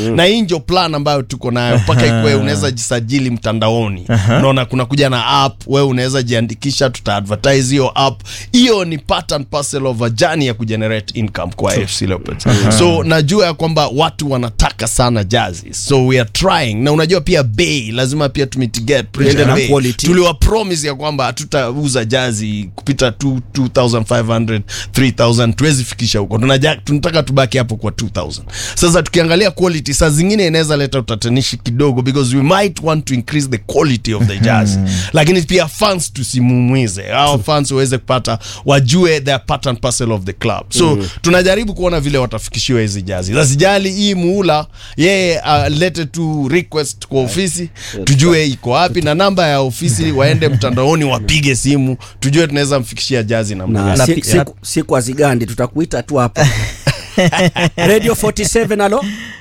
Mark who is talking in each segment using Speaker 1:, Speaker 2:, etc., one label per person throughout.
Speaker 1: na hii ndio plan ambayo tuko nayo mpaka ikuwe unaweza jisajili mtandaoni unaona kuna kuja na app wewe unaweza jiandikisha tuta advertise hiyo app hiyo ni part and parcel of a journey ya kugenerate income kwa AFC Leopards so najua ya kwamba watu wanataka sana jazi so we are trying na unajua pia bei lazima pia tumitigate pressure
Speaker 2: Tuende na
Speaker 1: bei.
Speaker 2: quality.
Speaker 1: tuliwa promise ya kwamba hatutauza jazi kupita tu- 2500 3000 tuwezi fikisha huko Tunaja- tunataka tubaki hapo kwa 2000 sasa tukiangalia quality saa zingine inaweza leta utatanishi kidogo because we might want to increase the quality of the jazz lakini pia fans tusimumwize au fans waweze kupata wajue they are part and parcel of the club so tunajaribu kuona vile watafikishiwa hizi jazi zasijali hii muula yeye alete tu request kwa ofisi tujue iko wapi na namba ya ofisi waende mtandaoni wapige simu tujue tunaweza mfikishia jazi namna
Speaker 2: na
Speaker 1: gani.
Speaker 3: Na
Speaker 2: si-
Speaker 3: pi-
Speaker 2: siku- siku azigandi tutakuita tu hapa radio 47 alo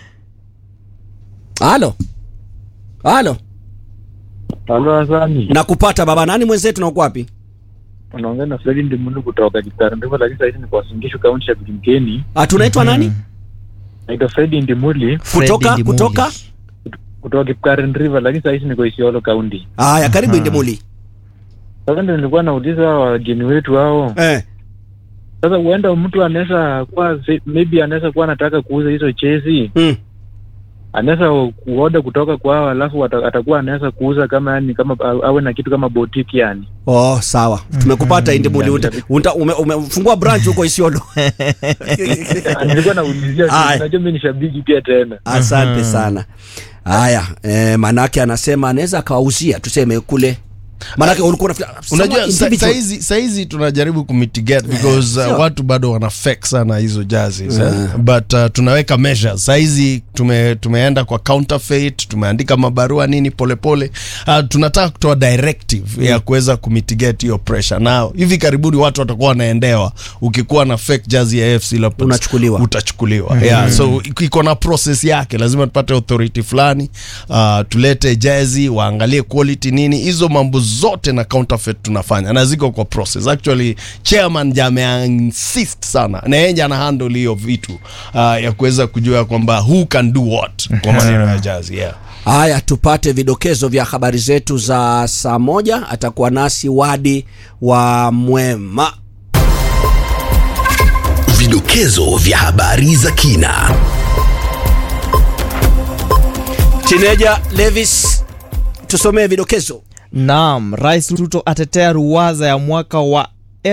Speaker 2: alo alo
Speaker 4: Halo Hasani,
Speaker 2: nakupata baba nani mwenzetu na uko wapi
Speaker 4: unaongea na Fredi Ndimunu kutoka Kitarandiva, lakini sasa hivi ni kwa Singishu kaunti ya Bilimkeni.
Speaker 2: Ah, tunaitwa nani
Speaker 4: Naitwa Fredi Ndimuli
Speaker 2: kutoka
Speaker 3: Fred Ndimuli.
Speaker 2: kutoka
Speaker 4: kutoka Kipkaren River, lakini sasa hivi niko Isiolo kaunti.
Speaker 2: haya karibu indimuli
Speaker 4: Sasa ndio nilikuwa nauliza wageni wetu hao,
Speaker 2: eh.
Speaker 4: sasa huenda mtu anaweza kuwa maybe anaweza kuwa anataka kuuza hizo chezi,
Speaker 2: mm.
Speaker 4: anaweza kuoda kutoka kwao, alafu ata- atakuwa anaweza kuuza kama yani kama awe na kitu kama boutique yani.
Speaker 2: oh sawa tumekupata indimuli Uta- uta- ume- umefungua branch huko isiolo
Speaker 4: nilikuwa naulizia,
Speaker 2: Aya.
Speaker 4: unajua mimi ni shabiki pia tena.
Speaker 2: asante sana haya eh, manake anasema anaweza akawauzia tuseme kule manake ulikuwa unafikiri-
Speaker 1: unajua
Speaker 2: sema
Speaker 1: sa-
Speaker 2: individual.
Speaker 1: saizi saizi tunajaribu kumitigate because uh,
Speaker 2: Sio.
Speaker 1: watu bado wana fake sana hizo jazi but uh, tunaweka measures saizi tume, tumeenda kwa counterfeit tumeandika mabarua nini polepole pole. uh, tunataka kutoa directive ya kuweza kumitigate hiyo pressure na hivi karibuni watu watakuwa wanaendewa ukikuwa na fake jazi ya AFC Leopards
Speaker 2: Unachukuliwa.
Speaker 1: utachukuliwa yeah, so iko- iko na process yake lazima tupate authority fulani uh, tulete jezi waangalie quality nini hizo mambo zote na counterfeit tunafanya na ziko kwa process actually chairman jame insist sana na yeye ana handle hiyo vitu uh, ya kuweza kujua kwamba who can do what kwa maneno ya jazi yeah
Speaker 2: haya tupate vidokezo vya habari zetu za saa moja atakuwa nasi wadi wa mwema
Speaker 5: Vidokezo vya habari za kina.
Speaker 2: tineja levis tusomee vidokezo
Speaker 3: Naam, Rais Ruto atetea ruwaza ya mwaka wa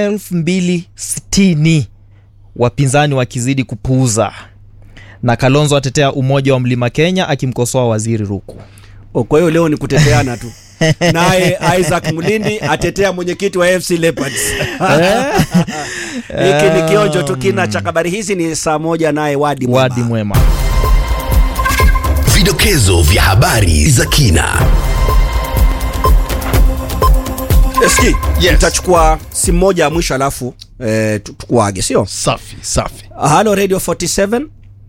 Speaker 3: 2060 wapinzani wakizidi kupuuza, na Kalonzo atetea umoja wa Mlima Kenya akimkosoa waziri Ruku.
Speaker 2: O, kwa hiyo leo ni kuteteana tu naye isaac mlindi atetea mwenyekiti wa fc leopards hiki ni kionjo tu kina cha habari hizi ni saa moja naye wadi Mwema.
Speaker 3: Wadi mwema.
Speaker 5: Vidokezo vya habari za kina.
Speaker 2: Eski,
Speaker 1: Yes.
Speaker 2: tutachukua simu moja ya mwisho alafu eh, tu- tukuage sio
Speaker 1: safi safi
Speaker 2: halo radio 47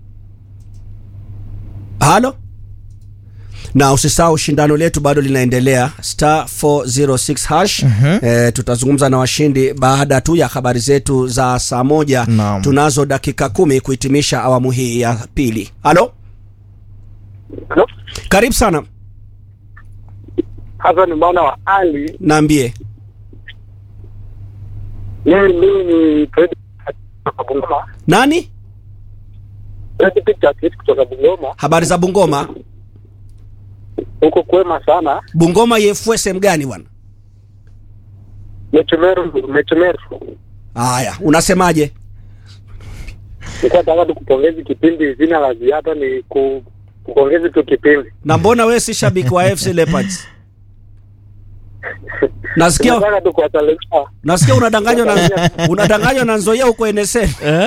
Speaker 2: halo na usisahau shindano letu bado linaendelea star 406 hash eh, tutazungumza na washindi baada tu ya habari zetu za saa moja
Speaker 3: Naam.
Speaker 2: tunazo dakika kumi kuhitimisha awamu hii ya pili halo
Speaker 6: Halo?
Speaker 2: karibu sana
Speaker 6: Hasa ni mwana wa Ali.
Speaker 2: naambie
Speaker 6: Mimi mimi ni Fred kutoka Bungoma.
Speaker 2: nani
Speaker 6: Fred Pictures kutoka Bungoma.
Speaker 2: habari za bungoma
Speaker 6: Huko kwema sana.
Speaker 2: bungoma yefue sehemu gani bwana
Speaker 6: Mechumeru, Mechumeru.
Speaker 2: haya unasemaje
Speaker 6: Nilikuwa nataka tu kupongezi kipindi, zina la ziada ni ku, kupongezi tu kipindi.
Speaker 2: na mbona wewe si shabiki wa fc leopards nasikia
Speaker 6: Nataka tu kuwasalimia.
Speaker 2: nasikia unadanganywa na unadanganywa na nzoia huko NSL.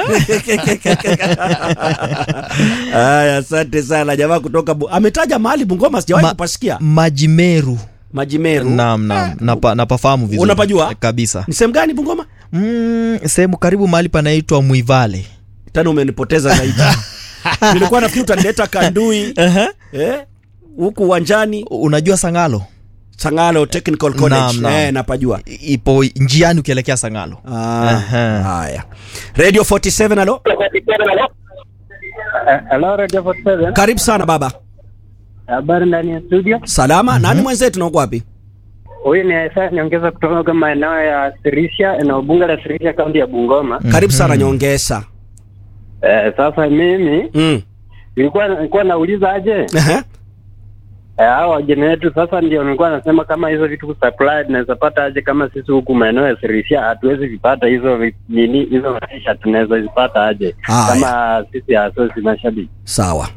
Speaker 2: Aya, asante sana jamaa kutoka bu... ametaja mahali Bungoma sijawahi
Speaker 3: Ma-
Speaker 2: kupasikia.
Speaker 3: Majimeru.
Speaker 2: Majimeru.
Speaker 3: Naam, naam. Napa, napafahamu vizuri.
Speaker 2: Unapajua?
Speaker 3: Kabisa.
Speaker 2: Ni sehemu gani Bungoma?
Speaker 3: Mm, sehemu karibu mahali panaitwa Mwivale.
Speaker 2: Tena umenipoteza zaidi. Nilikuwa nafikiri utanileta Kandui eh huku uwanjani
Speaker 3: Unajua Sangalo?
Speaker 2: Sangalo Technical College.
Speaker 3: Naam, naam.
Speaker 2: Eh, napajua.
Speaker 3: I- Ipo njiani ukielekea Sangalo.
Speaker 2: Ah,
Speaker 3: Aha.
Speaker 2: haya. Radio 47 alo.
Speaker 6: Hello Radio 47.
Speaker 2: karibu sana baba
Speaker 6: Habari ndani ya studio.
Speaker 2: salama nani mwenzetu nauko wapi
Speaker 6: Huyu ni Isa niongeza kutoka maeneo ya Sirisia, eneo bunge la Sirisia, kaunti ya Bungoma.
Speaker 2: karibu sana nyongesa
Speaker 6: Eh, sasa mimi
Speaker 2: mm.
Speaker 6: nilikuwa nilikuwa nauliza aje
Speaker 2: Ehe.
Speaker 6: eh, hao wageni wetu. Sasa ndio nilikuwa nasema kama hizo vitu kusupply tunaweza pata aje, kama sisi huku maeneo ya Sirisia hatuwezi vipata hizo vi- nini hizo maisha, tunaweza zipata aje
Speaker 2: Haya.
Speaker 6: kama sisi asosi mashabiki
Speaker 2: sawa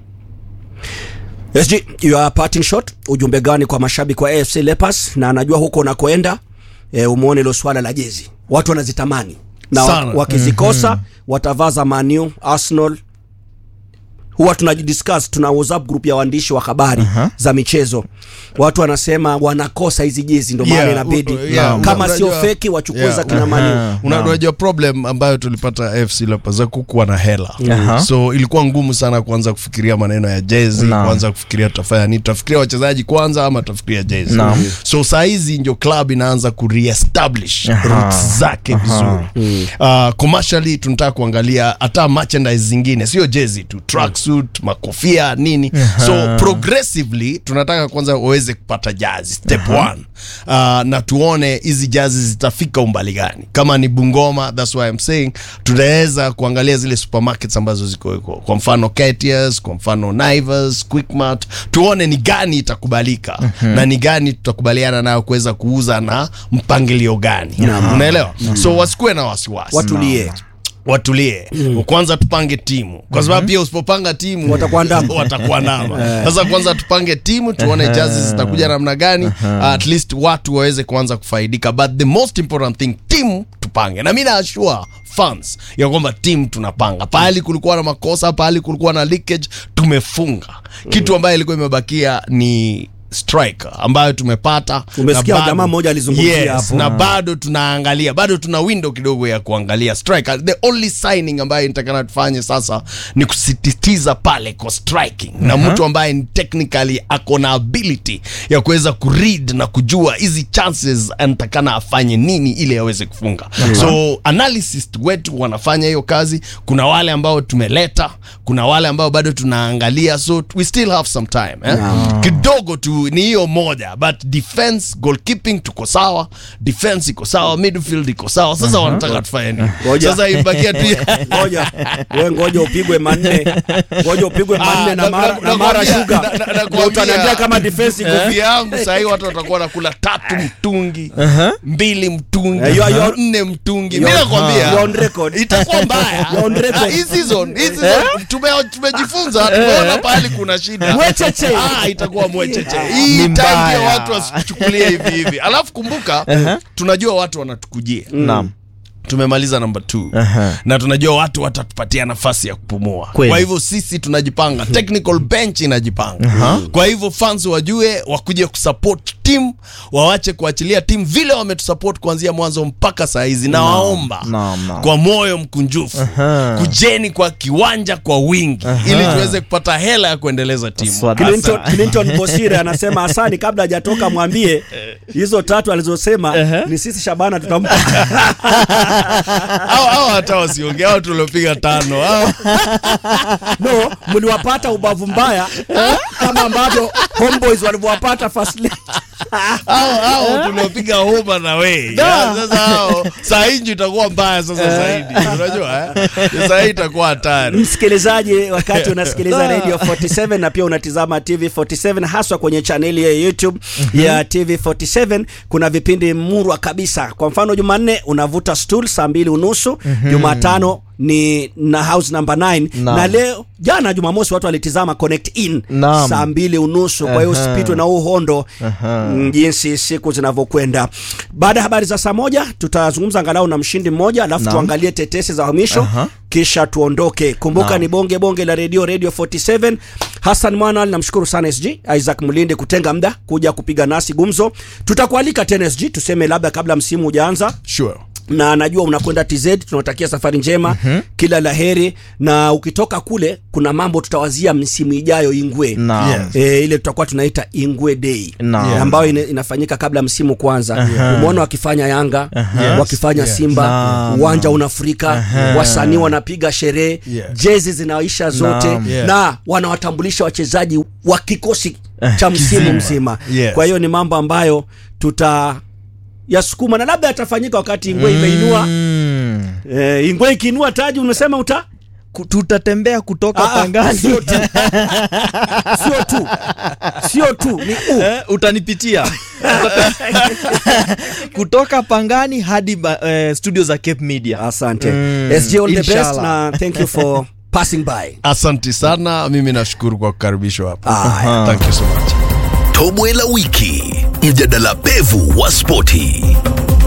Speaker 2: SG, your parting shot ujumbe gani kwa mashabiki wa AFC Leopards na anajua huko unakoenda e, umuone ilo swala la jezi watu wanazitamani na
Speaker 1: Sana.
Speaker 2: wa, wakizikosa watavaa za Manu Arsenal huwa tunajidiscuss tuna WhatsApp group ya waandishi wa habari za michezo watu wanasema wanakosa hizi jezi ndio maana
Speaker 1: Yeah,
Speaker 2: inabidi
Speaker 1: u- yeah,
Speaker 2: kama
Speaker 1: unajua-
Speaker 2: sio feki wachukue
Speaker 1: yeah,
Speaker 2: za kina Manu
Speaker 1: Una- unajua problem ambayo tulipata AFC Leopards za kukuwa na hela
Speaker 3: Aha.
Speaker 1: so ilikuwa ngumu sana kuanza kufikiria maneno ya jezi
Speaker 3: Naam.
Speaker 1: kuanza kufikiria tutafanya nini tutafikiria wachezaji kwanza ama tutafikiria jezi
Speaker 3: Naam.
Speaker 1: so saa hizi ndio club inaanza kureestablish
Speaker 3: Aha.
Speaker 1: roots zake vizuri uh, commercially tunataka kuangalia hata merchandise zingine sio jezi tu tracksuit makofia nini so progressively tunataka kwanza waweze kupata jazi step one uh, na tuone hizi jazi zitafika umbali gani kama ni bungoma that's why I'm saying tunaweza kuangalia zile supermarkets ambazo ziko huko kwa mfano Ketias, kwa mfano Naivas, Quickmart tuone ni gani itakubalika na ni gani tutakubaliana nayo kuweza kuuza na mpangilio gani unaelewa so wasikuwe na wasiwasi
Speaker 2: watulie
Speaker 1: watulie kwanza tupange timu kwa sababu pia usipopanga timu
Speaker 2: Watakuandama.
Speaker 1: watakuandama sasa kwanza tupange timu tuone jazi zitakuja namna gani at least watu waweze kuanza kufaidika but the most important thing timu tupange na mi naashua fans ya kwamba timu tunapanga pahali kulikuwa na makosa pahali kulikuwa na leakage tumefunga kitu ambayo ilikuwa imebakia ni striker ambayo tumepata
Speaker 2: Umesikia
Speaker 1: na bado-
Speaker 2: jamaa mmoja alizungumzia
Speaker 1: yes,
Speaker 2: hapo.
Speaker 1: na bado tunaangalia bado tuna window kidogo ya kuangalia striker the only signing ambayo nitakana tufanye sasa ni kusisitiza pale kwa striking na mtu ambaye ni technically ako na ability ya kuweza kuread na kujua hizi chances anatakana afanye nini ili aweze kufunga so analysis wetu wanafanya hiyo kazi kuna wale ambao tumeleta kuna wale ambao bado tunaangalia so we still have some time eh? kidogo tu ni hiyo moja but defense goalkeeping tuko sawa defense iko sawa midfield iko sawa sasa wanataka tufanye nini
Speaker 2: Ngoja.
Speaker 1: sasa ibakia tu
Speaker 2: ngoja we ngoja upigwe manne ngoja upigwe manne
Speaker 1: Ah,
Speaker 2: na
Speaker 1: na-
Speaker 2: mara
Speaker 1: na-
Speaker 2: na mara
Speaker 1: nakwambia-
Speaker 2: shuga
Speaker 1: na- na-
Speaker 2: Ndio
Speaker 1: nakwambia-
Speaker 2: utaniambia kama defense iko
Speaker 1: nguvu yangu sahii watu watakuwa nakula tatu mtungi mbili mtungi
Speaker 2: Eh, you are- you are-
Speaker 1: nne mtungi
Speaker 2: you
Speaker 1: mi
Speaker 2: are-
Speaker 1: nakwambia
Speaker 2: you are on record.
Speaker 1: itakuwa mbaya
Speaker 2: You are on record.
Speaker 1: Ah, hii season hii season tume- tumejifunza tumeona pahali kuna shida
Speaker 2: Mwecheche.
Speaker 1: Ah, itakuwa mwecheche
Speaker 3: Ni
Speaker 1: hii time
Speaker 3: mbaya.
Speaker 1: pia watu wasichukulie hivi hivi alafu kumbuka tunajua watu wanatukujia
Speaker 3: Naam.
Speaker 1: tumemaliza namba t
Speaker 3: Aha.
Speaker 1: na tunajua watu watatupatia nafasi ya kupumua
Speaker 3: Kweli.
Speaker 1: kwa hivyo sisi tunajipanga technical bench inajipanga kwa hivyo fans wajue wakuje kusupport team wawache kuachilia team vile wametusupport kuanzia mwanzo mpaka saa hizi na waomba
Speaker 3: Naam, naam.
Speaker 1: kwa moyo mkunjufu
Speaker 3: Aha.
Speaker 1: kujeni kwa kiwanja kwa wingi ili tuweze kupata hela ya kuendeleza timu
Speaker 3: Swada.
Speaker 2: Clinton, Clinton Bosire anasema Hasani, kabla hajatoka mwambie hizo tatu alizosema ni sisi Shabana tutampa.
Speaker 1: au au hata wasiongea au tuliopiga tano au
Speaker 2: No, mliwapata ubavu mbaya kama ambavyo Homeboys walivyowapata first leg.
Speaker 1: au au tuliopiga homa na we Ya, sasa hao saa hii ndio itakuwa mbaya sasa zaidi unajua eh? saa hii itakuwa hatari
Speaker 2: Msikilizaji, wakati unasikiliza Radio 47 na pia unatizama TV 47 haswa kwenye chaneli ya YouTube ya TV 47, kuna vipindi murwa kabisa. Kwa mfano, Jumanne unavuta stool saa mbili unusu, Jumatano ni na house number 9
Speaker 3: Naam.
Speaker 2: na leo jana Jumamosi watu walitizama Connect In
Speaker 3: Naam.
Speaker 2: saa mbili unusu. Kwa hiyo
Speaker 3: Aha.
Speaker 2: usipitwe na uhondo
Speaker 3: Aha.
Speaker 2: mm, jinsi siku zinavyokwenda. Baada ya habari za saa moja tutazungumza angalau na mshindi mmoja, alafu
Speaker 3: Naam.
Speaker 2: tuangalie tetesi za uhamisho
Speaker 3: Aha.
Speaker 2: kisha tuondoke. Kumbuka
Speaker 3: Naam.
Speaker 2: ni bonge bonge la redio Radio 47. Hassan Mwana, namshukuru sana SG Isaac Mlinde kutenga muda kuja kupiga nasi gumzo. Tutakualika tena SG, tuseme labda kabla msimu hujaanza
Speaker 1: sure
Speaker 2: na najua unakwenda TZ, tunawatakia safari njema mm-hmm. kila laheri, na ukitoka kule kuna mambo tutawazia msimu ijayo Ingwe
Speaker 3: Naam.
Speaker 1: Yes.
Speaker 2: e, ile tutakuwa tunaita Ingwe Day
Speaker 3: Naam.
Speaker 2: yeah. ambayo ina, inafanyika kabla msimu kwanza.
Speaker 3: Aha.
Speaker 2: Umeona wakifanya Yanga
Speaker 1: Yes.
Speaker 2: wakifanya
Speaker 1: Yes.
Speaker 2: Simba
Speaker 3: Naam.
Speaker 2: uwanja unafurika, wasanii wanapiga sherehe
Speaker 1: Yes.
Speaker 2: jezi zinaisha zote
Speaker 3: Naam.
Speaker 1: Yes.
Speaker 2: na wanawatambulisha wachezaji wa kikosi cha msimu mzima.
Speaker 1: Yes.
Speaker 2: Kwa hiyo ni mambo ambayo tuta yasukuma na labda yatafanyika wakati Ingwe imeinua
Speaker 3: Mm.
Speaker 2: eh, Ingwe ikiinua taji, unasema uta
Speaker 3: Ku- tutatembea kutoka
Speaker 2: Ah, ah,
Speaker 3: pangani
Speaker 2: sio tu sio tu sio tu ni u
Speaker 3: Eh, utanipitia kutoka pangani hadi ba, eh, studio za Cape Media.
Speaker 2: asante
Speaker 3: Mm,
Speaker 2: SJ all the best
Speaker 3: inshallah.
Speaker 2: na thank you for passing by
Speaker 1: Asante sana, mimi nashukuru kwa kukaribishwa hapa.
Speaker 2: Aya.
Speaker 1: Thank you so much.
Speaker 5: Tobwe la wiki, mjadala pevu wa spoti.